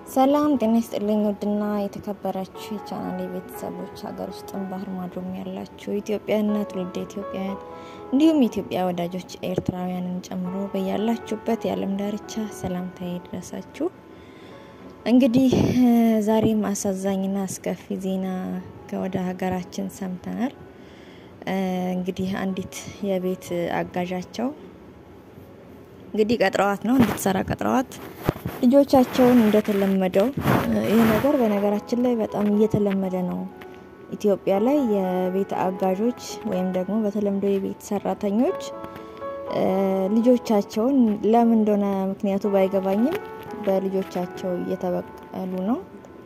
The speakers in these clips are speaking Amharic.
ሰላም ጤና ይስጥልኝ። ውድና የተከበራችሁ የቻናል ቤተሰቦች ሀገር ውስጥም ባህር ማዶም ያላችሁ ኢትዮጵያና ትውልደ ኢትዮጵያውያን እንዲሁም የኢትዮጵያ ወዳጆች ኤርትራውያንን ጨምሮ በያላችሁበት የዓለም ዳርቻ ሰላምታ ይድረሳችሁ። እንግዲህ ዛሬም አሳዛኝና አስከፊ ዜና ከወደ ሀገራችን ሰምተናል። እንግዲህ አንዲት የቤት አጋዣቸው እንግዲህ ቀጥረዋት ነው እንድትሰራ ቀጥረዋት ልጆቻቸውን እንደተለመደው ይህ ነገር በነገራችን ላይ በጣም እየተለመደ ነው። ኢትዮጵያ ላይ የቤት አጋዦች ወይም ደግሞ በተለምዶ የቤት ሰራተኞች ልጆቻቸውን ለምን እንደሆነ ምክንያቱ ባይገባኝም በልጆቻቸው እየተበቀሉ ነው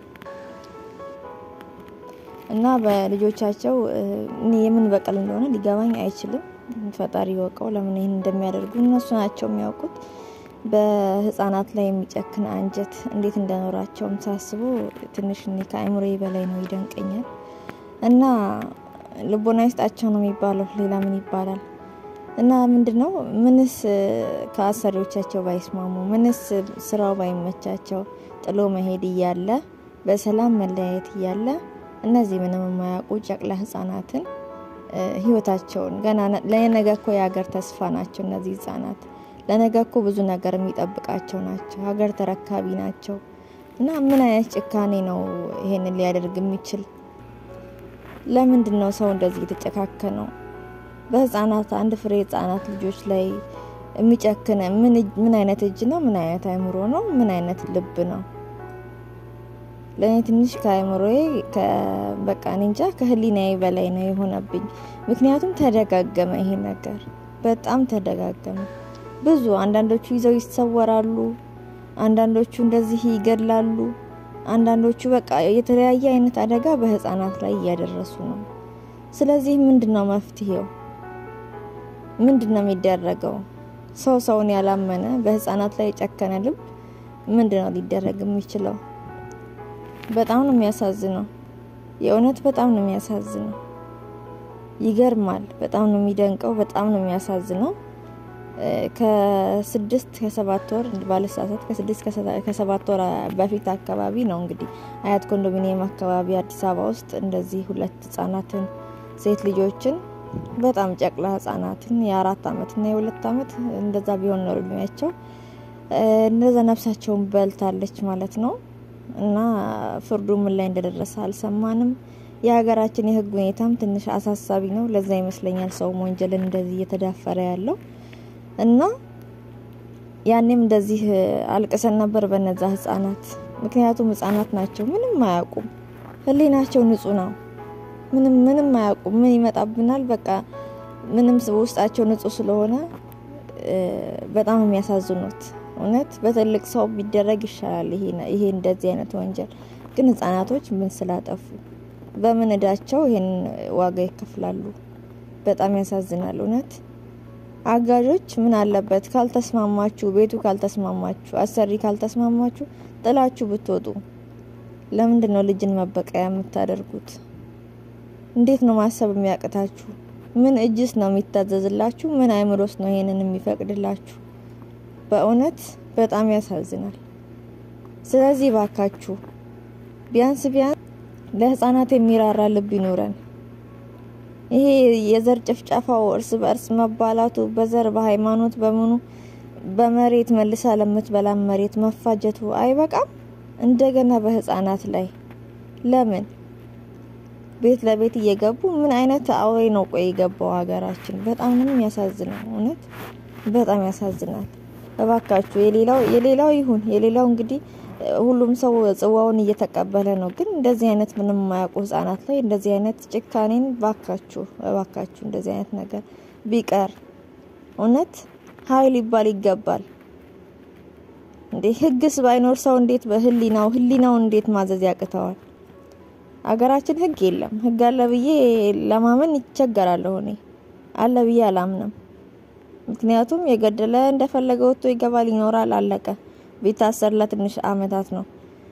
እና በልጆቻቸው የምን በቀል እንደሆነ ሊገባኝ አይችልም። ፈጣሪ ወቀው ለምን ይህን እንደሚያደርጉ እነሱ ናቸው የሚያውቁት። በህጻናት ላይ የሚጨክን አንጀት እንዴት እንደኖራቸውም ሳስቦ ትንሽ እኔ ከአእምሮ በላይ ነው፣ ይደንቀኛል። እና ልቦና ይስጣቸው ነው የሚባለው፣ ሌላ ምን ይባላል? እና ምንድን ነው ምንስ ከአሰሪዎቻቸው ባይስማሙ፣ ምንስ ስራው ባይመቻቸው፣ ጥሎ መሄድ እያለ በሰላም መለያየት እያለ እነዚህ ምንም የማያውቁ ጨቅላ ህጻናትን ህይወታቸውን ገና ለነገ እኮ የሀገር ተስፋ ናቸው እነዚህ ህጻናት ለነገ እኮ ብዙ ነገር የሚጠብቃቸው ናቸው። ሀገር ተረካቢ ናቸው። እና ምን አይነት ጭካኔ ነው ይሄንን ሊያደርግ የሚችል? ለምንድን ነው ሰው እንደዚህ የተጨካከነው? በህጻናት አንድ ፍሬ ህጻናት ልጆች ላይ የሚጨክነ ምን አይነት እጅ ነው? ምን አይነት አይምሮ ነው? ምን አይነት ልብ ነው? ለእኔ ትንሽ ከአይምሮዬ በቃ እንጃ ከህሊናዬ በላይ ነው የሆነብኝ። ምክንያቱም ተደጋገመ ይሄ ነገር በጣም ተደጋገመ። ብዙ አንዳንዶቹ ይዘው ይሰወራሉ፣ አንዳንዶቹ እንደዚህ ይገድላሉ፣ አንዳንዶቹ በቃ የተለያየ አይነት አደጋ በህፃናት ላይ እያደረሱ ነው። ስለዚህ ምንድን ነው መፍትሄው? ምንድን ነው የሚደረገው? ሰው ሰውን ያላመነ በህፃናት ላይ የጨከነ ልብ ምንድን ነው ሊደረግ የሚችለው? በጣም ነው የሚያሳዝነው። የእውነት በጣም ነው የሚያሳዝነው። ይገርማል። በጣም ነው የሚደንቀው። በጣም ነው የሚያሳዝነው። ከስድስት ከሰባት ወር ባለሳሳት ከስድስት ከሰባት ወር በፊት አካባቢ ነው እንግዲህ አያት ኮንዶሚኒየም አካባቢ አዲስ አበባ ውስጥ እንደዚህ ሁለት ህጻናትን ሴት ልጆችን በጣም ጨቅላ ህጻናትን የአራት አመትና የሁለት አመት እንደዛ ቢሆን ነው እድሜያቸው እንደዛ ነፍሳቸውን በልታለች ማለት ነው። እና ፍርዱ ምን ላይ እንደደረሰ አልሰማንም። የሀገራችን የህግ ሁኔታም ትንሽ አሳሳቢ ነው። ለዛ ይመስለኛል ሰውም ወንጀልን እንደዚህ እየተዳፈረ ያለው እና ያኔም እንደዚህ አልቅሰን ነበር በነዛ ህጻናት። ምክንያቱም ህጻናት ናቸው፣ ምንም አያውቁም። ህሊናቸው ንጹህ ነው። ምንም ምንም አያውቁም። ምን ይመጣብናል በቃ ምንም ውስጣቸው ንጹህ ስለሆነ በጣም የሚያሳዝኑት እውነት በትልቅ ሰው ቢደረግ ይሻላል። ይሄ እንደዚህ አይነት ወንጀል ግን ህጻናቶች ምን ስላጠፉ በምን እዳቸው ይሄን ዋጋ ይከፍላሉ? በጣም ያሳዝናል እውነት። አጋዦች ምን አለበት ካልተስማማችሁ፣ ቤቱ ካልተስማማችሁ፣ አሰሪ ካልተስማማችሁ ጥላችሁ ብትወጡ። ለምንድን ነው ልጅን መበቀያ የምታደርጉት? እንዴት ነው ማሰብ የሚያቅታችሁ? ምን እጅስ ነው የሚታዘዝላችሁ? ምን አይምሮስ ነው ይሄንን የሚፈቅድላችሁ? በእውነት በጣም ያሳዝናል። ስለዚህ ባካችሁ ቢያንስ ቢያንስ ለህፃናት የሚራራ ልብ ይኖረን። ይሄ የዘር ጭፍጨፋው፣ እርስ በእርስ መባላቱ፣ በዘር በሃይማኖት፣ በምኑ በመሬት መልሳ ለምትበላ መሬት መፋጀቱ አይበቃም? እንደገና በህፃናት ላይ ለምን ቤት ለቤት እየገቡ ምን አይነት አውሬ ነው ቆይ የገባው ሀገራችን? በጣም ነው የሚያሳዝነው። እውነት በጣም ያሳዝናል። እባካችሁ የሌላው የሌላው ይሁን የሌላው እንግዲህ ሁሉም ሰው ጽዋውን እየተቀበለ ነው። ግን እንደዚህ አይነት ምንም የማያውቁ ህጻናት ላይ እንደዚህ አይነት ጭካኔን ባካችሁ እባካችሁ እንደዚህ አይነት ነገር ቢቀር እውነት ሀይል ይባል ይገባል እንዴ! ህግስ ባይኖር ሰው እንዴት በህሊናው ህሊናው እንዴት ማዘዝ ያቅተዋል? አገራችን ህግ የለም። ህግ አለ ብዬ ለማመን ይቸገራለሁ። እኔ አለ ብዬ አላምንም። ምክንያቱም የገደለ እንደፈለገ ወጥቶ ይገባል፣ ይኖራል፣ አለቀ። ቢታሰር ለትንሽ አመታት ነው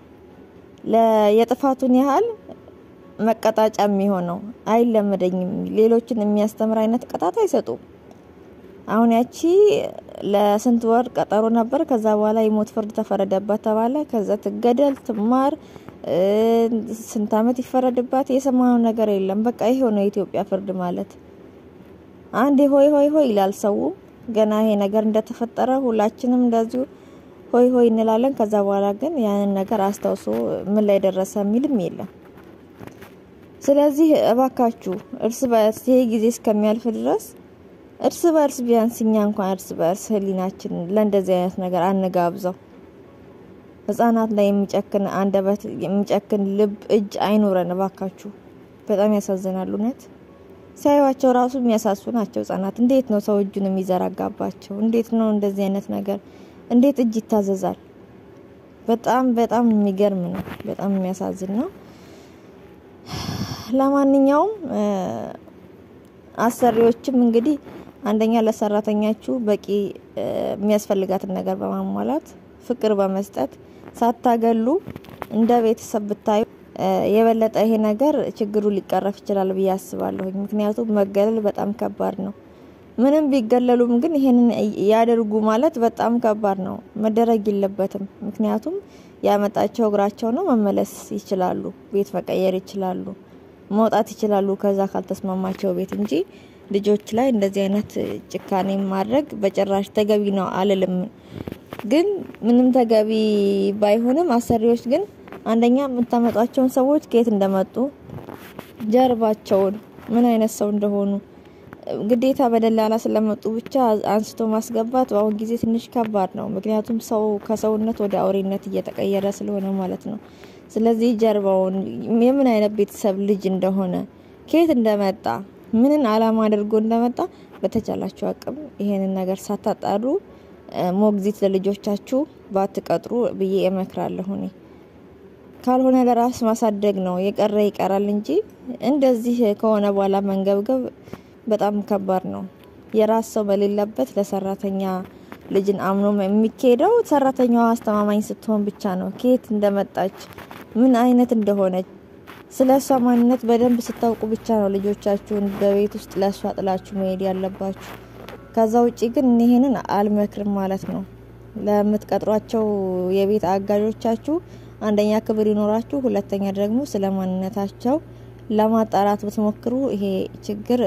የጥፋቱን ያህል መቀጣጫ የሚሆነው። አይለመደኝም። ሌሎችን የሚያስተምር አይነት ቅጣት አይሰጡም። አሁን ያቺ ለስንት ወር ቀጠሮ ነበር። ከዛ በኋላ የሞት ፍርድ ተፈረደባት ተባለ። ከዛ ትገደል ትማር ስንት አመት ይፈረድባት። የሰማነው ነገር የለም። በቃ ይሄ ነው የኢትዮጵያ ፍርድ ማለት። አንዴ ሆይ ሆይ ሆይ ይላል ሰው። ገና ይሄ ነገር እንደተፈጠረ ሁላችንም እንደዚሁ ሆይ ሆይ እንላለን። ከዛ በኋላ ግን ያንን ነገር አስታውሶ ምን ላይ ደረሰ የሚልም የለም። ስለዚህ እባካችሁ እርስ በእርስ ይሄ ጊዜ እስከሚያልፍ ድረስ እርስ በእርስ ቢያንስ እኛ እንኳን እርስ በእርስ ሕሊናችን ለእንደዚህ አይነት ነገር አንጋብዘው። ህጻናት ላይ የሚጨክን አንደበት የሚጨክን ልብ እጅ አይኖረን እባካችሁ። በጣም ያሳዝናሉ። እውነት ሲያዩዋቸው ራሱ የሚያሳሱ ናቸው ህጻናት። እንዴት ነው ሰው እጁን የሚዘረጋባቸው? እንዴት ነው እንደዚህ አይነት ነገር እንዴት እጅ ይታዘዛል? በጣም በጣም የሚገርም ነው። በጣም የሚያሳዝን ነው። ለማንኛውም አሰሪዎችም እንግዲህ አንደኛ ለሰራተኛችሁ በቂ የሚያስፈልጋትን ነገር በማሟላት ፍቅር በመስጠት ሳታገሉ እንደ ቤተሰብ ብታዩ የበለጠ ይሄ ነገር ችግሩ ሊቀረፍ ይችላል ብዬ አስባለሁኝ። ምክንያቱም መገለል በጣም ከባድ ነው። ምንም ቢገለሉም ግን ይሄንን ያደርጉ ማለት በጣም ከባድ ነው። መደረግ የለበትም። ምክንያቱም ያመጣቸው እግራቸው ነው። መመለስ ይችላሉ፣ ቤት መቀየር ይችላሉ፣ መውጣት ይችላሉ ከዛ ካልተስማማቸው ቤት እንጂ ልጆች ላይ እንደዚህ አይነት ጭካኔ ማድረግ በጭራሽ ተገቢ ነው አልልም። ግን ምንም ተገቢ ባይሆንም አሰሪዎች ግን አንደኛ የምታመጧቸውን ሰዎች ከየት እንደመጡ ጀርባቸውን ምን አይነት ሰው እንደሆኑ ግዴታ በደላላ ስለመጡ ብቻ አንስቶ ማስገባት በአሁን ጊዜ ትንሽ ከባድ ነው። ምክንያቱም ሰው ከሰውነት ወደ አውሬነት እየተቀየረ ስለሆነ ማለት ነው። ስለዚህ ጀርባውን የምን አይነት ቤተሰብ ልጅ እንደሆነ ከየት እንደመጣ ምንን አላማ አድርጎ እንደመጣ በተቻላችሁ አቅም ይሄንን ነገር ሳታጣሩ ሞግዚት ለልጆቻችሁ ባትቀጥሩ ብዬ እመክራለሁ። እኔ ካልሆነ ለራስ ማሳደግ ነው የቀረ ይቀራል እንጂ እንደዚህ ከሆነ በኋላ መንገብገብ በጣም ከባድ ነው። የራስ ሰው በሌለበት ለሰራተኛ ልጅን አምኖ የሚካሄደው ሰራተኛዋ አስተማማኝ ስትሆን ብቻ ነው። ከየት እንደመጣች ምን አይነት እንደሆነች ስለ እሷ ማንነት በደንብ ስታውቁ ብቻ ነው ልጆቻችሁን በቤት ውስጥ ለእሷ ጥላችሁ መሄድ ያለባችሁ። ከዛ ውጪ ግን ይሄንን አልመክርም ማለት ነው። ለምትቀጥሯቸው የቤት አጋዦቻችሁ አንደኛ ክብር ይኖራችሁ፣ ሁለተኛ ደግሞ ስለ ማንነታቸው ለማጣራት ብትሞክሩ ይሄ ችግር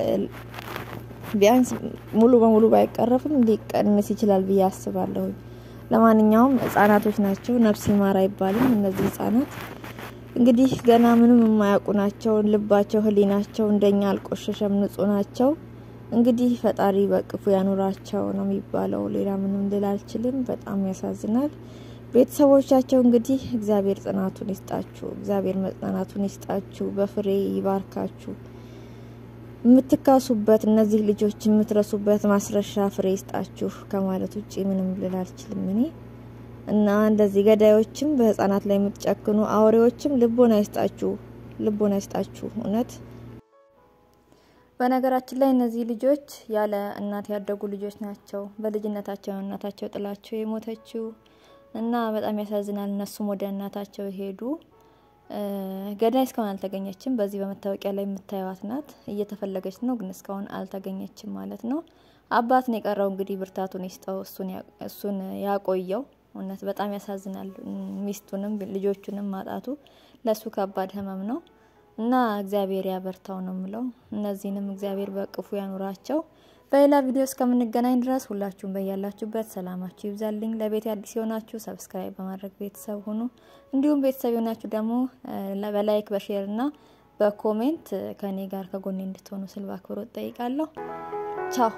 ቢያንስ ሙሉ በሙሉ ባይቀረፍም ሊቀንስ ይችላል ብዬ አስባለሁ። ለማንኛውም ህጻናቶች ናቸው፣ ነፍስ ይማር አይባልም። እነዚህ ህጻናት እንግዲህ ገና ምንም የማያውቁ ናቸው። ልባቸው፣ ህሊናቸው እንደኛ አልቆሸሸም፣ ንጹህ ናቸው። እንግዲህ ፈጣሪ በቅፉ ያኑራቸው ነው የሚባለው። ሌላ ምንም ልል አልችልም። በጣም ያሳዝናል። ቤተሰቦቻቸው እንግዲህ እግዚአብሔር ጽናቱን ይስጣችሁ፣ እግዚአብሔር መጽናናቱን ይስጣችሁ፣ በፍሬ ይባርካችሁ። የምትካሱበት እነዚህ ልጆች የምትረሱበት ማስረሻ ፍሬ ይስጣችሁ ከማለት ውጭ ምንም ልል አልችልም እኔ እና እንደዚህ ገዳዮችም በህጻናት ላይ የምትጨክኑ አውሬዎችም ልቦና ይስጣችሁ፣ ልቦና ይስጣችሁ። እውነት በነገራችን ላይ እነዚህ ልጆች ያለ እናት ያደጉ ልጆች ናቸው። በልጅነታቸው እናታቸው ጥላቸው የሞተችው እና በጣም ያሳዝናል። እነሱም ወደ እናታቸው ሄዱ። ገዳይ እስካሁን አልተገኘችም። በዚህ በመታወቂያ ላይ የምታዩዋት ናት። እየተፈለገች ነው፣ ግን እስካሁን አልተገኘችም ማለት ነው። አባት ነው የቀረው። እንግዲህ ብርታቱን ይስጠው፣ እሱን ያቆየው። እውነት በጣም ያሳዝናል። ሚስቱንም ልጆቹንም ማጣቱ ለሱ ከባድ ህመም ነው እና እግዚአብሔር ያበርታው ነው ምለው። እነዚህንም እግዚአብሔር በቅፉ ያኑራቸው። በሌላ ቪዲዮ እስከምንገናኝ ድረስ ሁላችሁም በያላችሁበት ሰላማችሁ ይብዛልኝ። ለቤት አዲስ የሆናችሁ ሰብስክራይብ በማድረግ ቤተሰብ ሁኑ። እንዲሁም ቤተሰብ የሆናችሁ ደግሞ በላይክ በሼር እና በኮሜንት ከኔ ጋር ከጎኔ እንድትሆኑ ስል በአክብሮት ጠይቃለሁ። ቻው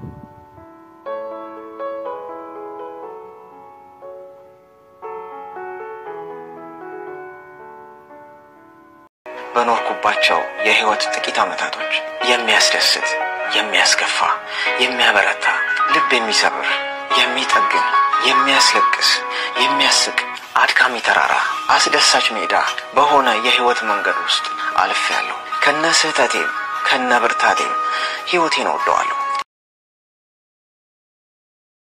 በኖርኩባቸው የህይወት ጥቂት ዓመታቶች የሚያስደስት፣ የሚያስከፋ፣ የሚያበረታ፣ ልብ የሚሰብር፣ የሚጠግን፣ የሚያስለቅስ፣ የሚያስቅ፣ አድካሚ ተራራ፣ አስደሳች ሜዳ በሆነ የህይወት መንገድ ውስጥ አልፌያለሁ። ከነ ስህተቴም ከነ ብርታቴም ህይወቴን እወደዋለሁ።